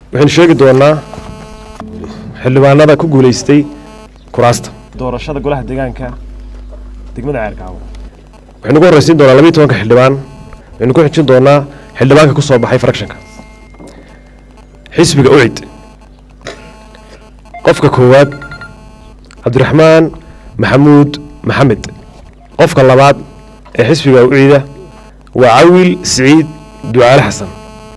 waxaynu sheegi doonaa xildhibaanada ku guulaystay kuraasta doorashada golaha deegaanka degmada ceergaabo waxaynu ku horreysiin doonaa labiiy tobanka xildhibaan waxaynu ku xijin doonaa xildhibaanka ku soo baxay frakshanka xisbiga ucid qofka koowaad cabdiraxmaan maxamuud maxamed qofka labaad ee xisbiga ucida waa cawil siciid ducaale xasan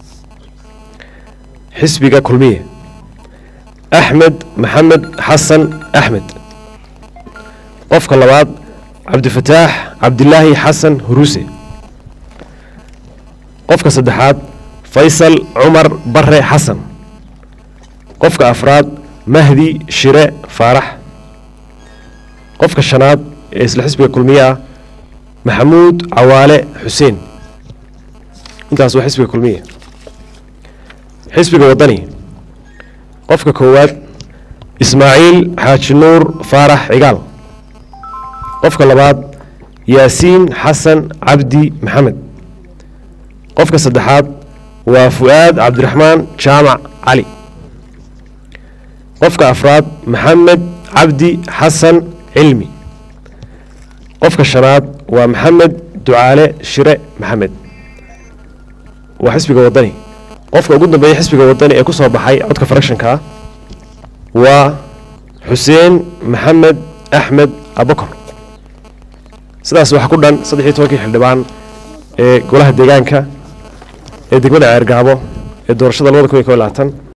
xisbiga kulmiye axmed maxamed xasan axmed qofka labaad cabdifataax cabdilaahi xasan huruuse qofka saddexaad faysal cumar bare xasan qofka afraad mahdi shire faarax qofka shanaad ee isla xisbiga kulmiye ah maxamuud cawaale xuseen intaas waa xisbiga kulmiye xisbiga waddani qofka koowaad ismaaciil xaaji nuur faarax cigaal qofka labaad yaasiin xasan cabdi maxamed qofka saddexaad waa fu'aad cabdiraxmaan jaamac cali qofka afraad maxamed cabdi xasan cilmi qofka shanaad waa maxamed ducaale shire maxamed waa xisbiga waddani qofka ugu dambeeya xisbiga waddani ee ku soo baxay codka frakshanka waa xuseen maxamed axmed abakor sidaas waxaa ku dhan saddex iyo tobankii xildhibaan ee golaha deegaanka ee degmada ceergaabo ee doorashada labada kun iyo kob iyo labaatan